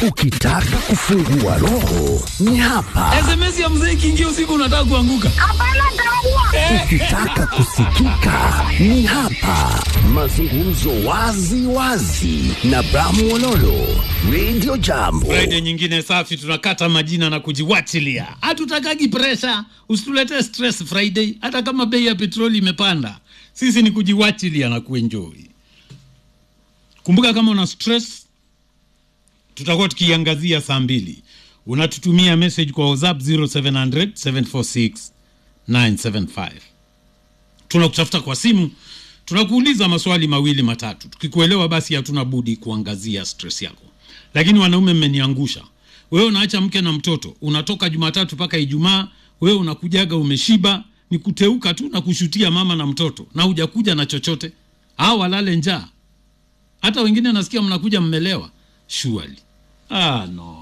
Ukitaka kufungua roho ni hapa. SMS ya mzee ikiingia usiku unataka kuanguka. Ukitaka kusikika ni hapa. Mazungumzo wazi wazi na Bramu Ololo, Radio Jambo. Friday nyingine safi, tunakata majina na kujiwachilia. Hatutakagi presha, usituletee stress Friday, hata kama bei ya petroli imepanda. Sisi ni kujiwachilia na kuenjoy. Kumbuka kama una stress, tutakuwa tukiangazia saa mbili. Unatutumia message kwa WhatsApp 0700 746 975 tunakutafuta kwa simu, tunakuuliza maswali mawili matatu. Tukikuelewa basi hatuna budi kuangazia stress yako. Lakini wanaume, mmeniangusha. Wewe unaacha mke na mtoto, unatoka Jumatatu mpaka Ijumaa, wewe unakujaga umeshiba, ni kuteuka tu na kushutia mama na mtoto, na hujakuja na chochote, au walale njaa. Hata wengine nasikia mnakuja mmelewa. Surely. Ah, no.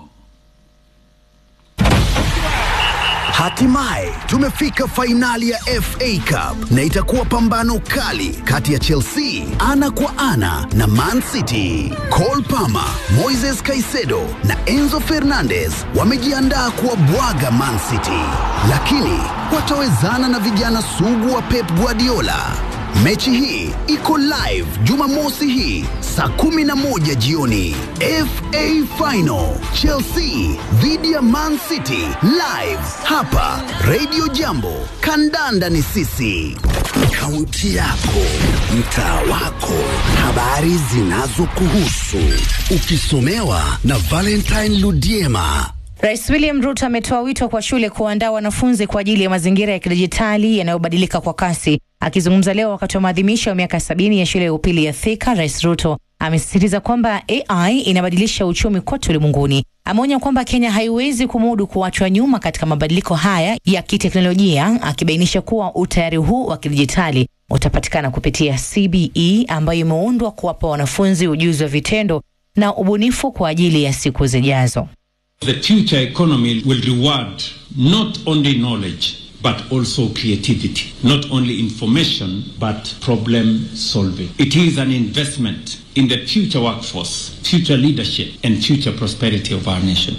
Hatimaye tumefika fainali ya FA Cup na itakuwa pambano kali kati ya Chelsea ana kwa ana na Man City. Cole Palmer, Moises Caicedo na Enzo Fernandez wamejiandaa kuwabwaga Man City, lakini watawezana na vijana sugu wa Pep Guardiola. Mechi hii iko live Jumamosi hii saa 11 jioni. FA Final Chelsea dhidi ya Man City live hapa Radio Jambo. Kandanda ni sisi. Kaunti yako, mtaa wako, habari zinazokuhusu, ukisomewa na Valentine Ludiema. Rais William Ruto ametoa wito kwa shule kuandaa wanafunzi kwa ajili ya mazingira ya kidijitali yanayobadilika kwa kasi. Akizungumza leo wakati wa maadhimisho ya miaka sabini ya shule ya upili ya Thika, Rais Ruto amesisitiza kwamba AI inabadilisha uchumi kote ulimwenguni. Ameonya kwamba Kenya haiwezi kumudu kuachwa nyuma katika mabadiliko haya ya kiteknolojia, akibainisha kuwa utayari huu wa kidijitali utapatikana kupitia CBE ambayo imeundwa kuwapa wanafunzi ujuzi wa vitendo na ubunifu kwa ajili ya siku zijazo. The future economy will reward not only knowledge but also creativity, not only information but problem solving. It is an investment in the future workforce, future leadership, and future prosperity of our nation.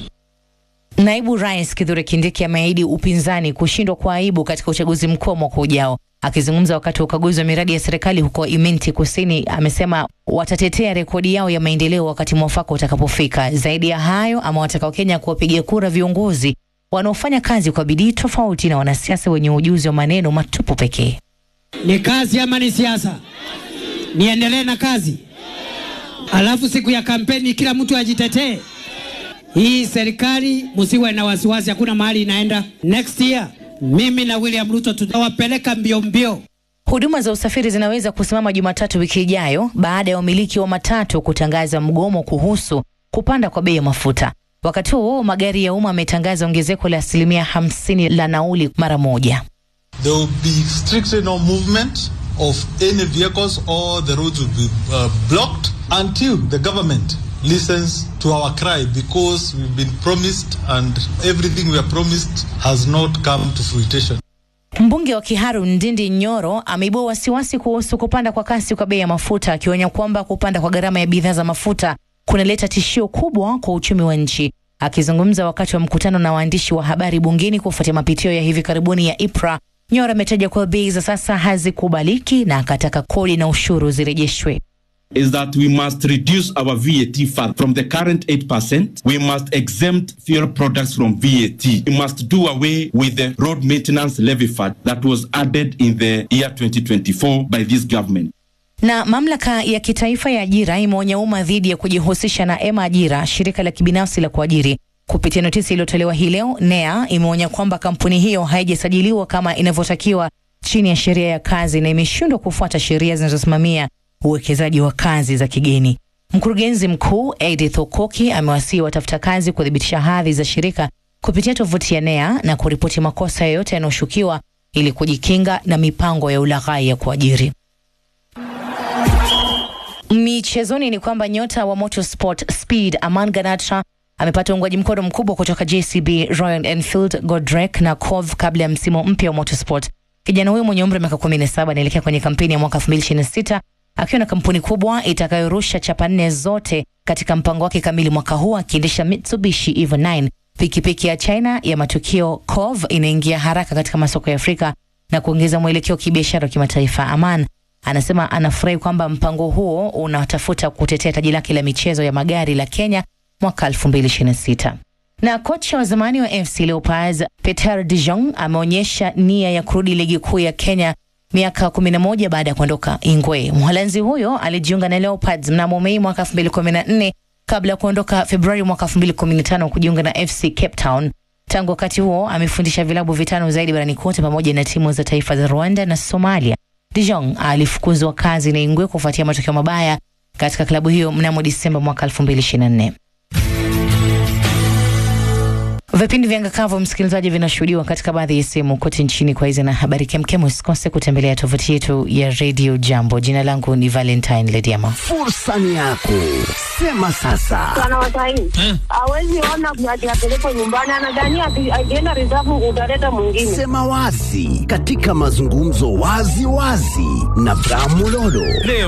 Naibu Rais Kithure Kindiki ameahidi upinzani kushindwa kwa aibu katika uchaguzi mkuu wa mwaka ujao. Akizungumza wakati wa ukaguzi wa miradi ya serikali huko Iminti Kusini, amesema watatetea rekodi yao ya maendeleo wakati mwafaka utakapofika. Zaidi ya hayo, amewataka Wakenya kuwapigia kura viongozi wanaofanya kazi kwa bidii, tofauti na wanasiasa wenye ujuzi wa maneno matupu pekee. Ni kazi ama ni siasa? Niendelee na kazi, alafu siku ya kampeni kila mtu ajitetee. Hii serikali msiwe na wasiwasi, hakuna mahali inaenda. Next year mimi na William Ruto tutawapeleka mbio mbio. Huduma za usafiri zinaweza kusimama Jumatatu wiki ijayo baada ya wamiliki wa matatu kutangaza mgomo kuhusu kupanda kwa bei ya mafuta. Wakati huo magari ya umma ametangaza ongezeko la asilimia hamsini la nauli mara moja. There will be strictly no movement of any vehicles or the roads will be uh, blocked until the government listens to our cry because we've been promised and everything we are promised has not come to fruition. Mbunge wa Kiharu Ndindi Nyoro ameibua wasiwasi kuhusu kupanda kwa kasi kwa bei ya mafuta, akionya kwamba kupanda kwa gharama ya bidhaa za mafuta kunaleta tishio kubwa kwa uchumi wa nchi. Akizungumza wakati wa mkutano na waandishi wa habari bungeni kufuatia mapitio ya hivi karibuni ya IPRA, Nyoro ametaja kuwa bei za sasa hazikubaliki na akataka kodi na ushuru zirejeshwe. is that we must reduce our VAT fund from the current 8%. We must exempt fuel products from VAT. We must do away with the road maintenance levy fund that was added in the year 2024 by this government. Na mamlaka ya kitaifa ya ajira imeonya umma dhidi ya kujihusisha na Ema Ajira, shirika la kibinafsi la kuajiri. Kupitia notisi iliyotolewa hii leo, NEA imeonya kwamba kampuni hiyo haijasajiliwa kama inavyotakiwa chini ya sheria ya kazi na imeshindwa kufuata sheria zinazosimamia uwekezaji wa kazi za kigeni. Mkurugenzi mkuu Edith Okoki amewasihi watafuta kazi kuthibitisha hadhi za shirika kupitia tovuti ya NEA na kuripoti makosa yoyote yanayoshukiwa ili kujikinga na mipango ya ulaghai ya kuajiri. Michezoni ni kwamba nyota wa Motorsport Speed Aman Ganatra amepata uungwaji mkono mkubwa kutoka JCB, Royal Enfield, Godrek na Cove kabla ya msimu mpya wa Motorsport. Kijana huyo mwenye umri wa miaka 17 anaelekea kwenye kampeni ya mwaka 2026 akiwa na kampuni kubwa itakayorusha chapa nne zote katika mpango wake kamili mwaka huu akiendesha Mitsubishi Evo 9. Pikipiki ya China ya matukio COV inaingia haraka katika masoko ya Afrika na kuongeza mwelekeo wa kibiashara wa kimataifa. Aman anasema anafurahi kwamba mpango huo unatafuta kutetea taji lake la michezo ya magari la Kenya mwaka 2026. Na kocha wa zamani wa FC Leopards Peter De Jong ameonyesha nia ya kurudi ligi kuu ya Kenya miaka 11 baada ya kuondoka Ingwe. Mholanzi huyo alijiunga na Leopards mnamo Mei mwaka 2014 kabla ya kuondoka Februari mwaka 2015 kujiunga na FC Cape Town. Tangu wakati huo amefundisha vilabu vitano zaidi barani kote pamoja na timu za taifa za Rwanda na Somalia. De Jong alifukuzwa kazi na Ingwe kufuatia matokeo mabaya katika klabu hiyo mnamo Disemba mwaka 2024. Vipindi vya Ngakavu msikilizaji, vinashuhudiwa katika baadhi ya sehemu kote nchini. Kwa hizi na habari kemkem, usikose kutembelea tovuti yetu ya Radio Jambo. Jina langu ni Valentine Lediama. Fursa ni yako, sema sasa. Wanawasaini hawezi ona ati apelekwe nyumbani, anadhania ati akienda reserve utaleta mwingine. Sema wazi katika mazungumzo wazi wazi na Bramulolo.